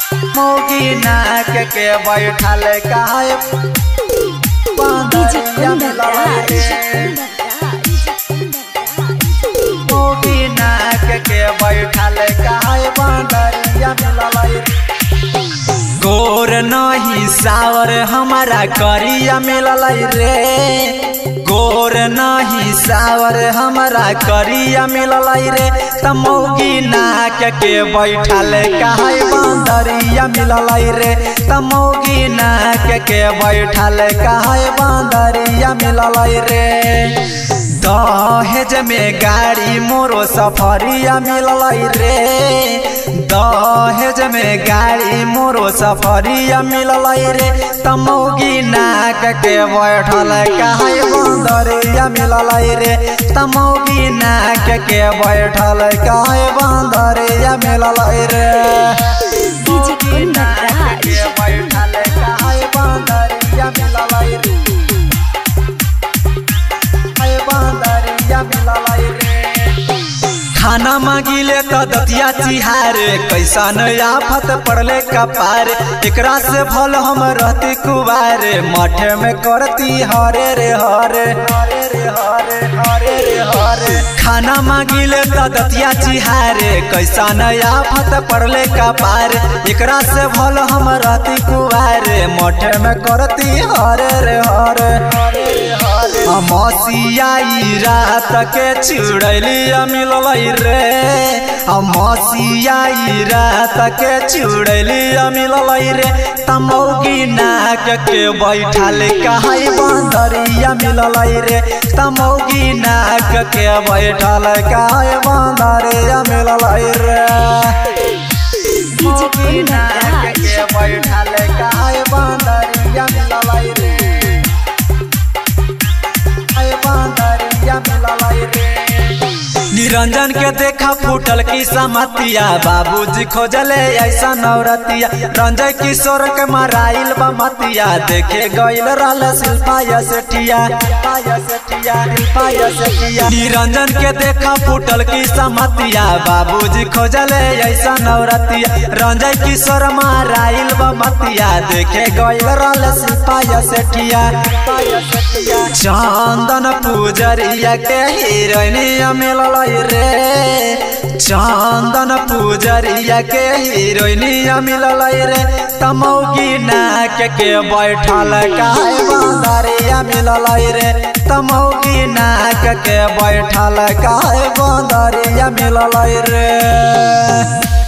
मोगी नाक के बैठल काहे डीजे बांदरिया कुंदन मिलल राज रे कुंदन राज मोगी नाक के बैठल काहे बांदरिया मिलल रे गोर नहीं सावर हमारा करिया मिलल रे गोर नहीं सावर हमारा करिया मिलल रे तमौगी नाक के बैठल काहे बांदरिया मिलल रे तमौगी नाक के बैठल काहे बांदरिया मिलल रे दहेज में गाड़ी मोरो सफरिया मिलल रे दहेज में गाड़ी मोरो सफरिया मिलल रे तमौगी नाक के बैठल काहे बंदरिया मिलल रे तमौगी नाक के बैठल काहे बंदरिया मिलल रे डीजे कुंदन राज के बैठल काहे बंदरिया मिलल रे काहे बंदरिया मिलल रे खाना मांगिले त दतिया चिहारे कैसन आफत पड़ले कपार एकरा से भल हम रहती कुबारे मठे में करती हरे रे हरे हरे रे हरे हरे रे हरे खाना मांगिले त दतिया चिहारे कैसन आफत पड़ले कपार एकरा से भल हम रहती कुबारे मठे में करती हरे रे हरे हरे रे हरे मसियाई रात के चुड़ैली मिलल रे मसियाई रात के चुड़ैली मिलल रे तमौगी नाक के बैठल कहाई बंदरिया मिलल रे तमौगी नाक के बैठल कहाई बंदरिया मिलल रे डीजे कुंदन राज के बैठल कहाई बंदरिया मिलल रे आए बंदरिया मिलल रे निरंजन के देखा फूटल की समतिया बाबूजी खोजले ऐसा नौरतिया रंजय किशोर के मराइल बमतिया देखे गइल रहल शिल्पा सेठिया निरंजन के देखा फूटल की समतिया बाबूजी खोजले ऐसा नौरतिया रंजय किशोर मराइल बमतिया देखे गइल रहल शिल्पा सेठिया चंदन पूजरिया के हीरोइनिया मिलल रे चंदन पूजरिया के हीरोइनिया मिलल रे तमौगी नाक के बैठल काहे बंदरिया मिलल रे तमौगी नाक के बैठल काहे बंदरिया मिलल रे